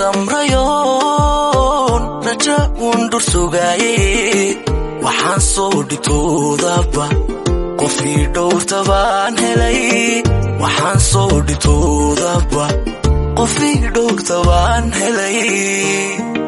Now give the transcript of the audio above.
samrayoon raja uun dhur sugaaye waxaan soo dhitoodaba qofii dhowrta baan helay waxaan soo dhitoodaba qofii dhowrta baan helay